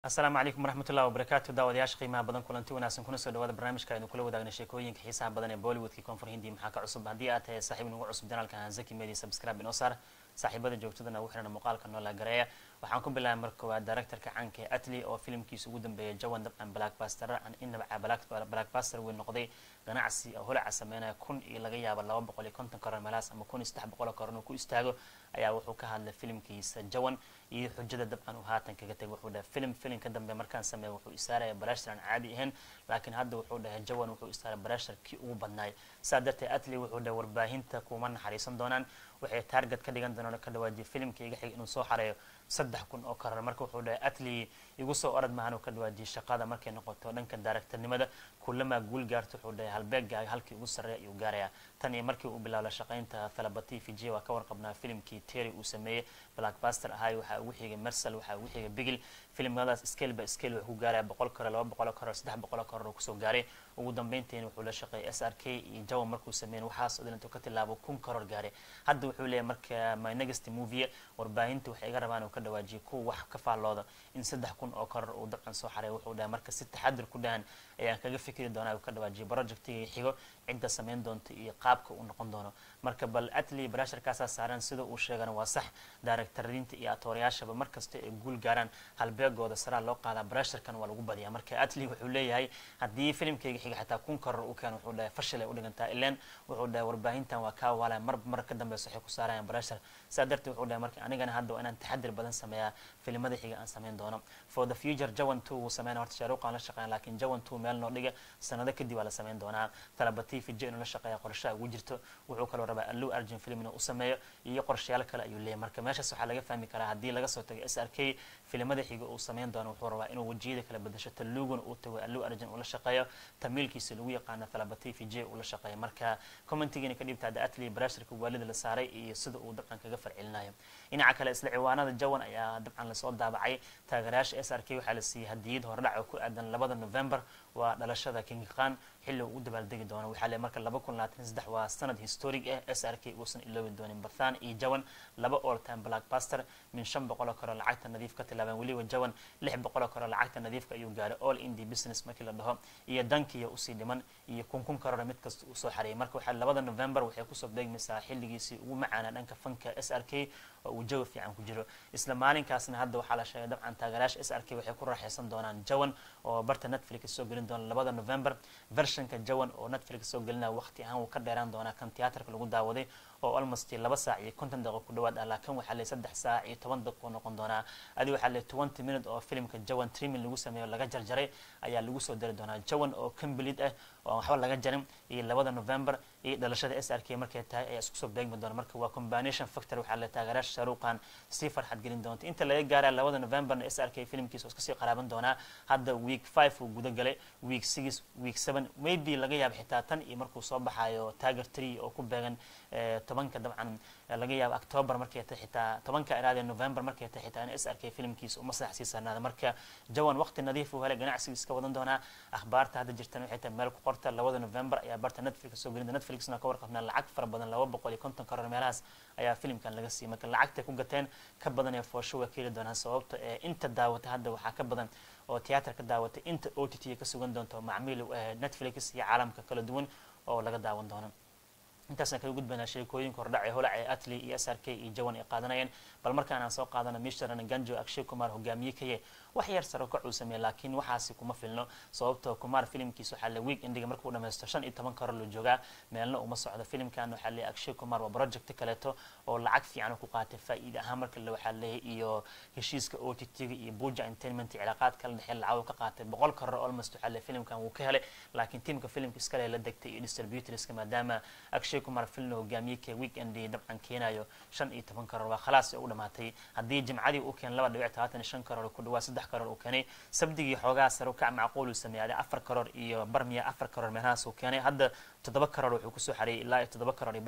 asalaamu calaykum waraxmatullahi wabarakaatu daawadayaasha qiimaha badan kulanti wanaagsan kuna soo dhawaada barnaamijka aynu kula wadaagna sheekooyinka xiisaha badan ee bollywoodkii koonfur hindi maxaa ka cusub haddii aad tahay saaxiib nagu cusub janaalka hanzaki media subscribe inoo saar saaxiibada joogtadana ugu xiran muuqaalka noola gareeya waxaan ku bilaabay marka koowaad directorka caanka ee atli oo filimkiisa ugu dambeeyay jawan dabcan blackbuster an inaba blackbuster weyn noqday ganacsi holaca sameynaya kun iyo laga yaabo laba boqol iyo konton karoor meelaas ama kun iyo saddex boqol oo karoor inuu ku istaago ayaa wuxuu ka hadlay filimkiisa jawan iyo xujada dabcan uu haatan kaga tegay wuxuu dhahay film film ka dambe markaan sameeya wuxuu isaaraya barashar aan caadi ahayn laakiin hadda wuxuu dhahay jawan wuxuu isaaray barashar kii ugu badnaay saa darteed atli wuxuu dhahay warbaahinta kuma naxariisan doonaan waxay taarget ka dhigan doonaan ka dhawaajiyay filimka iga xig inuu soo xareeyo saddex kun oo karar marka wuxuu dhahay atli igu soo orad maahan uu ka dhawaajiyay shaqada markay noqoto dhanka daaragtarnimada kulamaa guul gaarto wuxuu dhahay halbeegaaga halkii ugu sarreeya ayuu gaarayaa tan iyo markii uu bilaabla shaqaynta thalabati fiji waa ka warqabnaa filimkii terry uu sameeyey blackbuster ahay waxaa ugu xigay mersal waxaa ugu xigay bigil filimadaas scale by scale wuxuu ku gaaraya boqol karoor laba boqol karoor saddex boqol karoor uu kusoo gaaray ugu dambeyntiina wuxuu la shaqeeyay s r k iyo jawan markuu sameeyay waxaas oo dhan intuu ka tilaabo kun karoor gaaray hadda wuxuu leeyahay marka my next movie warbaahinta waxay iga rabaan uu ka dhawaajiyo kuwa wax ka faallooda in saddex kun oo karoor uu dabcan soo xaray wuxuu dhahay marka si taxadir ku dhahan ayaan kaga fikri doonaa uu ka dhawaajiyo projectiga xigo cidda samayn doonta iyo qaabka uu noqon doono marka bal atli barasharkaasaa saaran sida uu sheegana waa sax daaragtariinta iyo atoorayaashaba markasta ay guul gaaraan halbeegooda saraa loo qaadaa barasharkan waa lagu badiyaa marka atli wuxuu leeyahay haddii filimkayga xiga xataa kun karoor u keeno wuxuu dhahay fashil ay u dhigantaa ileen wuxuu dhahay warbaahintan waa kaa waalaya mar mar ka dambeysa waxay ku saarayaan barashar saa darteed wuxuu dhahay marka anigana hadda waa inaan taxadir badan sameeyaa filimada xiga aan samayn doono for the future jawan two wuu sameyn horta shaaruqaan la shaqeyn laakiin jawan two meel noo dhiga sanado kadib waa la samayn doonaa talabati fiji inuu la shaqeeya qorshaha ugu jirto wuxuu kaloo rabaa allu argin film inuu u sameeyo iyo qorshayaal kale ayuu leeyahay marka meeshaas waxaa laga fahmi karaa haddii laga soo tago s r k filimada xiga uu sameyn doono wuxuu rabaa inuu wejiyada kala bedasho taluguna uu tago allu argin uu la shaqeeyo tamiilkiisa lagu yaqaano talabati fiji uu la shaqeeyo marka commentigiina ka dhibta hadda atli barasharka waalida la saaray iyo sida uu dabcan kaga farcelinayo dhinaca kale isla ciwaanada jawan ayaa dabcan lasoo daabacay taageerayaasha s r k waxaa la siiyey hadiyad hordhac oo ku aadan labada november waa dhalashada king khan xilli uu u dabaaldegi doono waxaa le marka laba kun labaatan saddex waa sanad historic ah s r k uusan iloobi doonin bathan iyo jawan laba all time blackbuster min shan boqoloo kaloo lacagta nadiif ka tilaabeen weliba jawan lix boqoloo kaloo lacagta nadiifka ayuu gaaray all indi business markii la dhaho iyo dankiya usii dhiman iyo kun kun karoora mid kasta uu soo xareeyay marka waxaa labada november waxay kusoo beegmaysaa xilligiisii ugu macaana dhanka fanka s r k oo uu jawi fiican ku jiro isla maalinkaasna hadda waxaa la sheegay dabcan taageerayaasha s r k waxay ku raaxaysan doonaan jawan oo barta netflix soo gelin doona labada november versionka jawan oo netflix soo gelinaya waqti ahaan wuu ka dheeraan doonaa kan tiyaatarka lagu daawaday oo almost laba saac iyo konton daqiiqo ku dhawaad ah laakiin waxaa le saddex saac iyo toban daqiiqo noqon doonaa adi waxaa le twenty minute oo filimka jawan trimin lagu sameeyo laga jarjaray ayaa lagu soo dari doonaa jawan oo complete ah oo waxba laga jarin iyo labada november iyo dhalashada s r k markay tahay ayaa isku soo beegmi doona marka waa combination factor waxaa le taageeraasha shaaruqan sii farxad gelin doonta inta laga gaaraya labada novemberna s r k filimkiisa oo iska sii qaraaban doonaa hadda week five uu guda galay week six week seven maybe laga yaabo xitaa tan iyo markuu soo baxayo tiger tree oo ku beegan tobanka dabcan laga yaabo october markay tahay xitaa tobanka iraadee november markay tahay xitaa in s r k filimkiisa uma sax sii saarnaada marka jawan waqti nadiif uu helay ganacsiga iska wadan doonaa akhbaarta hadda jirtana waxay tahay meel ku qorta labada november ayaa barta netflix soo gelinta netflixna ka warqabnaa lacag fara badan laba boqol iyo konton karoor meelahaas ayaa filimkan laga siiyay marka lacagtay ku gateen ka badan ee foosho waa keeli doonaan sababta ee inta daawata hadda waxaa ka badan oo tiyaatar ka daawatay inta o t t ka sugan doonto macmiil netflix iyo caalamka kala duwan oo laga daawan doono intaasna kaga gudbaynaa sheekooyinka hordhac ee holac ee atli iyo s r k iyo jawan ay qaadanayeen bal markaan aan soo qaadano misharan ganjo akshay kumar hogaamiye kaye wax yar saro kac uu sameeyey laakiin waxaasi kuma filno sababtoo kumar filimkiisa waxaa le week endiga markuu dhammaysto shan iyo toban karoor la joogaa meelna uma socdo filimkan waxaa le akshay kumar waa project kaleeto oo lacag fiican ku qaatay faa'iida ahaan marka le waxaa leeyahay iyo heshiiska o t t-ga iyo buja entertainment cilaaqaad kala dhexee lacag ka qaatay boqol karoor almost waxaa le filimkan wuu ka helay laakiin tiimka filimka iskale la degtay iyo distributorska maadaama akshay kumar filna hogaamiye ka weekendi dabcan keenayo shan iyo toban karoor waa khalaas u dhamaatay haddii jimcadii uu keen laba dhibic tobaatan shan karoor ku dhawaa saddex karoor uu keenay sabdigii xoogaa sare u kac macquul uu sameeyay afar karoor iyo bar miya afar karoor meelahaas uu keenay hadda toddoba karoor wuxuu kusoo xareeyay ilaa iyo toddoba karoor iyo bar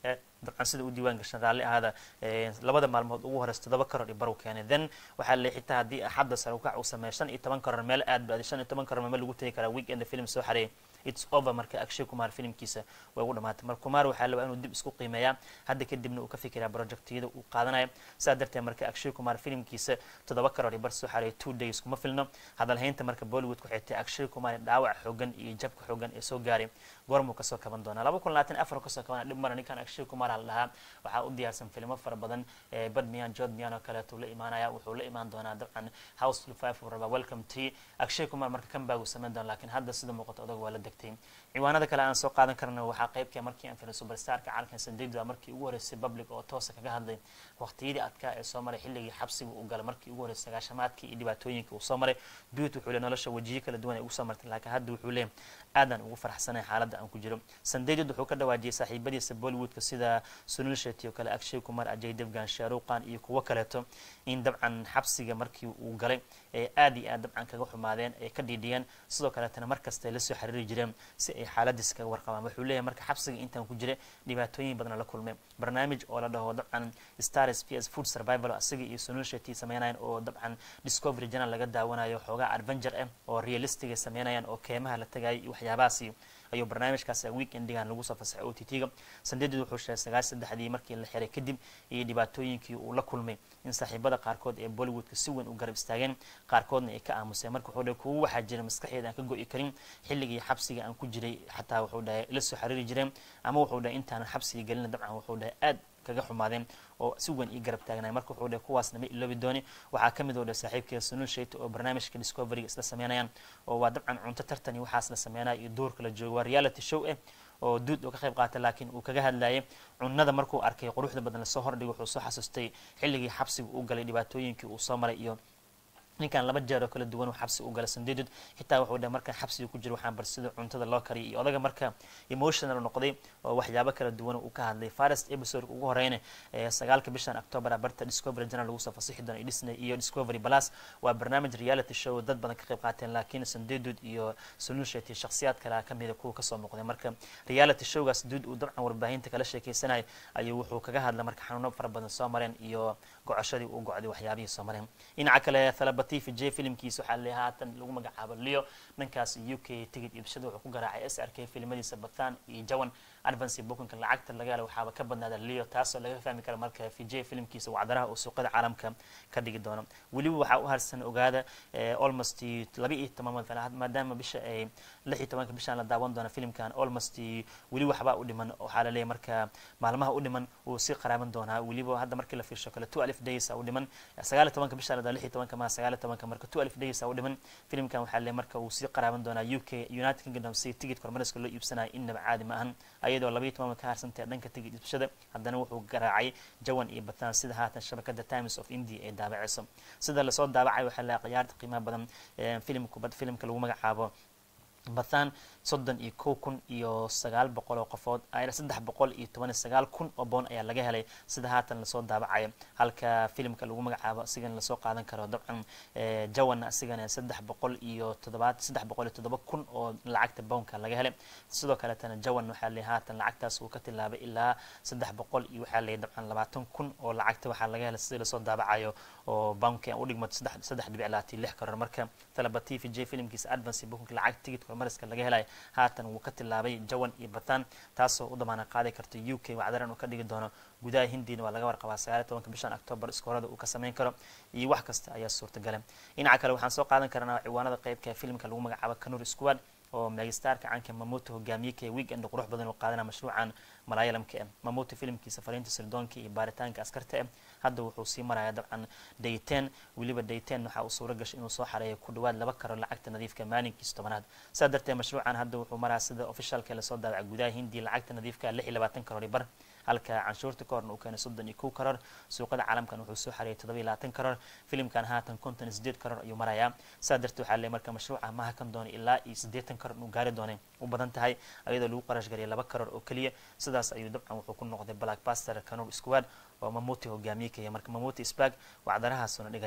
dabcan sida u diiwaan gashan raalli ahaada labada maalmood ugu horeysa todoba karoor iyo baru keenay then waxaa le xitaa haddii axadda sare ukac uu sameeya shan iyo toban karoor meel aad ba shan iyo toban karoor meel lagu tegi karaa weekend film soo xareeyay its over marka akshay kumar filimkiisa way ugu dhamaatay marka kumar waxaa labaa inuu dib isku qiimeeyaa hadda kadibna uu ka fikiraa projectyada uu qaadanayo saa darteed marka akshay kumar filimkiisa toddoba karoor iyo bar soo xareeyay two days kuma filno hadalhaynta marka bollywood ku xigtay akshay kumar dhaawac xoogan iyo jabka xoogan ee soo gaaray goormuu kasoo kaban doonaa laba kun labaatan afar kasoo kabana dhib mara ninkan akshay kumar la dhahaa waxaa u diyaarsan filimo fara badan bad miyan jod miyan oo kaleeto la imaanaya wuxuu la imaan doonaa dabcan house five uu rabaa welcome to akshay kumar marka kan baa uu samayn doona lakin hadda sida muuqato odag waa la degtay ciwaanada kale aan soo qaadan karna waxaa qaybka markii aan filay superstarka calankan sandeydua markii ugu horeysay public oo toosa kaga hadlay waqtiyadii adkaa ee soo maray xilligii xabsiga uu galay markii ugu horeysay sagaashamaadkii iyo dhibaatooyinka uu soo maray duut wuxuu le nolosha wajiyo kala duwan ay ugu soo martay laakiin hadda wuxuu leeyahy aadaan ugu farxsanay xaaladda aan ku jiro sandeydud wuxuu ka dhawaajiyay saaxiibadiisa bollywoodka sida sunil shetty oo kale akshay kumar ajay devgan sharuqan iyo kuwo kaleeto in dabcan xabsiga markii uu galay ee aad iyo aad dabcan kaga xumaadeen ay ka dhiidhiyeen sidoo kaleetana markasta ay lasoo xiriiri jireen si ay xaaladiis kaga warqabaan wuxuu leeyahay marka xabsiga intaan ku jira dhibaatooyin badan la kulmay barnaamij oo la dhaho dabcan stars p s food survival asiga iyo sunil shetty sameynayan oo dabcan discovery channel laga daawanayo xoogaa adventure ah oo realistic ay sameynayaan oo keemaha la tagayo iyo waxyaabahaasi ayuu barnaamijkaas weekendigan lagu soo fasaxay o t t-ga sandeedid wuxuu sheegay sagaal saddexdii markii la xiray kadib iyo dhibaatooyinkii uu la kulmay in saaxiibada qaarkood ee bollywoodka si weyn u garab istaageen qaarkoodna ay ka aamuseen marka wuxuu dhahay kuwo waxaa jira maskaxeeda aan ka go'i karin xilligii xabsiga aan ku jiray xataa wuxuu dhahay la soo xiriiri jireen ama wuxuu dhahay intaanan xabsiga gelina dabcan wuxuu dhahay aad kaga xumaadeen oo si weyn ii garab taagnay marka wuxuu dhahay kuwaasna ma iloobi dooni waxaa ka mid oo dhahay saaxiibkeeda sunul shayta oo barnaamijka discoveryga isla sameynayaan oo waa dabcan cunto tartan iyo waxaas la sameynaya iyo doorka la joogo waa reality show ah oo duud oo ka qayb qaatay laakiin uu kaga hadlayay cunada markuu arkay quruxda badan lasoo hordhigo wuxuu soo xasuustay xilligii xabsiga uu galay dhibaatooyinkii uu soo maray iyo ninkan laba jeer oo kala duwan uu xabsi u galay sandeedud xitaa wuxuu dhahay markaan xabsiga ku jiro waxaan bar sida cuntada loo kariyay iyo odaga marka emotional noqday oo waxyaabo kala duwan uu ka hadlay first episode ugu horeyna sagaalka bishan october barta discovery channel lagu soo fasixi doono disney iyo discovery plus waa barnaamij reality show dad badan ka qayb qaateen laakiin sandeedud iyo sunul shetty shakhsiyaad kale kamida kuwa kasoo muuqday marka reality showgaas duud uu dabcan warbaahinta kala sheekeysanayay ayuu wuxuu kaga hadlay marka xanuuno fara badan soo mareen iyo gocoshadii uu gocday waxyaabihii soo mareen dhinaca kale thalabati j filimkiisa waxaa le haatan lagu magacaabo leo dhankaas u k tigid iibshada wuxuu ku garaacay s r k filimadiisa bathan iyo jawan advancy bookinka lacagta laga hela waxaaba ka badnaada leo taasoo laga fahmi kara marka vj filimkiisa wacdaraha uu suuqada caalamka ka dhigi doono weliba waxaa u harsan ogaada almost laba iyo toban mad maadaama bisha ay lix iyo tobanka bishaan la daawan doona filimkan almost weli waxbaa u dhiman waxaa laleeyahy marka maalmaha u dhiman wuu sii qaraaban doonaa weliba hadda markii la fiirsho kale two alif days u dhiman sagaal iyo tobanka bishaan la daa lix iyo tobanka maa sagaal iyo tobanka marka two alif days u dhiman filimkan waxaa laleeyahy marka wuu sii qaraaban doonaa u k united kingdom si tigidka hormariska loo iibsanayo innaba caadi ma ahan ayadoo labaiyo toban ka harsantae dhanka tigid iibshada haddana wuxuu garaacay jawan iyo bataan sida haatan shabakada times of india ay daabacayso sida lasoo daabacay waxaa la khiyaarta qiimaha badan filimku filimka lagu magacaabo bathan soddon iyo kow kun iyo sagaal boqol oo qofood saddex boqol iyo toban iyo sagaal kun oo boon ayaa laga helay sida haatan lasoo daabacayo halka filimka lagu magacaabo asigana lasoo qaadan karo dabcan jawan asigana saddex boqol iyo toddobaad saddex boqol iyo toddoba kun oo lacagta bownka laga helay sidoo kaletana jawan waxaa lay haatan lacagtaas uu ka tilaabay ilaa saddex boqol iyo waxaa lay dabcan labaatan kun oo lacagta waxaa laga helay sidii lasoo daabacayo oo bownka u dhigmato saddex saddex dhibic labaatan lix karoor marka talaba t v j filimkiisa advance bookinka lacag tigidka hormariska laga helaya haatan wuu ka tilaabay jawan iyo bathan taasoo u damaana qaadi karta u k wacdaran uu ka dhigi doono gudaha hindina waa laga warqabaa sagaaliy tobanka bishan october iskoorada uu ka sameyn karo iyo wax kasta ayaa suurtagala dhinaca kale waxaan soo qaadan karnaa ciwaanada qeybka filimka lagu magacaabo kanur squad oo megastarka caanka mamuto hogaamiye ka weekend qurux badan oo qaadana mashruucan malaayalamka ah mamuto filimkiisa fariinta sirdoonka iyo baaritaanka askarta ah hadda wuxuu sii maraya dabcan dayten weliba dayten waxa uu suuro gashay inuu soo xareeyo ku dhawaad laba karo lacagta nadiifka maalinkiisa tobanaad saa darteed mashruucan hadda wuxuu maraa sida officialka lasoo daabacay gudaha hindiya lacagta nadiifka lix iyo labaatan karoor bar halka canshuurta ka horna uu keenay soddon iyo kow karoor suuqada caalamkan wuxuu soo xareeyay toddoba iyo labaatan karoor filimkan haatan konton iyo sideed karoor ayuu marayaa saa darteed waxaa leey marka mashruuca ma hakan doono ilaa iyo siddeetan karoor inuu gaari doonay u badan tahay ayadoo lagu qarash gariyay laba karoor oo keliya sidaas ayuu dabcan wuxuu ku noqday blackbuster kanur squad oo mamuti hogaamiye kaya marka mamuti spag wacdarahaasuna dhigaya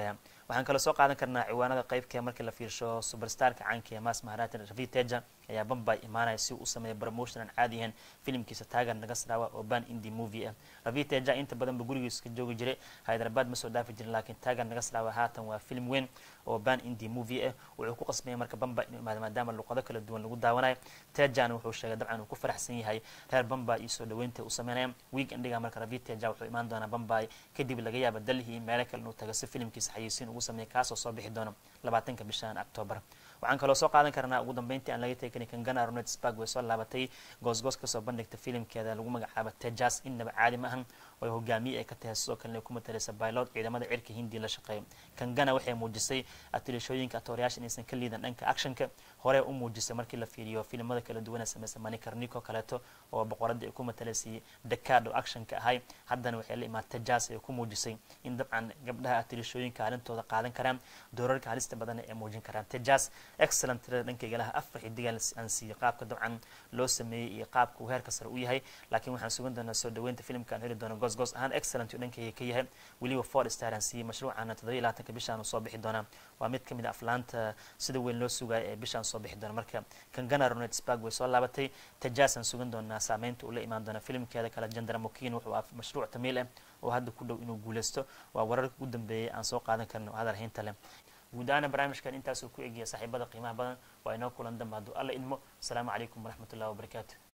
waxaan kaloo soo qaadan karnaa ciwaanada qeybkee markii la fiirsho superstarka caanka ee mas maharatan ravi teja ayaa bambay imaanaya si uu u sameeya promotion aan caadi ahayn filimkiisa taagan nagasrawa oo ban indi movie ah ravi teja inta badanba gurigiisa ka joogi jiray hyderabad ma soo dhaafi jirin laakiin taagan nagasrawa haatan waa film weyn oo ban indi movie ah wuxuu ku qasbaya marka bamba inuu imaado maadaama luqado kala duwan lagu daawanayo tejana wuxuu sheegay dabcan uu ku faraxsan yahay reer bamba iyo soo dhaweynta u sameynaya week endiga marka ravi teja wuxuu imaan doonaa bambay kadib laga yaaba dalhi iyo meelo kale inuu tago si filimkiisa xayeysiin ugu sameeya kaasoo soo bixi doona labaatanka bishan octoobar waxaan kaloo soo qaadan karnaa ugu dambeyntii aan laga tegin kangana ronet spark way soo laabatay goosgoos kasoo bandhigta filimkeeda lagu magacaabo tejas innaba caadi ma ahan oo hogaamiye ay ka tahay sidoo kalena ku mataleysa baylod ciidamada cirka hindi la shaqeeya kangana waxay muujisay atilishooyinka atoorayaasha inaysan ka liidan dhanka actionka hore u muujisay markii la fiiriyo filimada kala duwana samaysa manikarnico kaleeto oo boqoradii ay ku mataleysay decado actionka ahay haddana waxay la imaad tejas ay ku muujisay in dabcan gabdhaha atilishooyinka arintooda qaadan karaan doorarka halista badan ay muujin karaan tejas excellent tirada dhankayga laha afar xidigaan aan siiyey qaabka dabcan loo sameeyey iyo qaabka uu heerka sare u yahay laakiin waxaan sugan doonaa soo dhaweynta filimka aan heli doono goosgoos ahaan excellent uu dhankayga ka yahay weliba four star aan siiyey mashruucana toddoba iyo labaatanka bishaan uu soo bixi doonaa waa mid kamid a aflaanta sida weyn loo sugayo ee bishaan soo bixi doona marka kangana ronet spark way soo laabatay tajas aan sugan doonaa saameynta uu la imaan doona filimkeeda kale jandara mokin wuxuu ah mashruuc tamiil ah oo hadda ku dhow inuu guuleysto waa wararka ugu dambeeyay aan soo qaadan karno hadal haynta leh guud ahaana barnaamijkan intaasuu ku egiya saaxiibada qiimaha badan waa inoo kulan dambe hadduu alla idmo asalaamu calaykum waraxmat ullahi wabarakaatu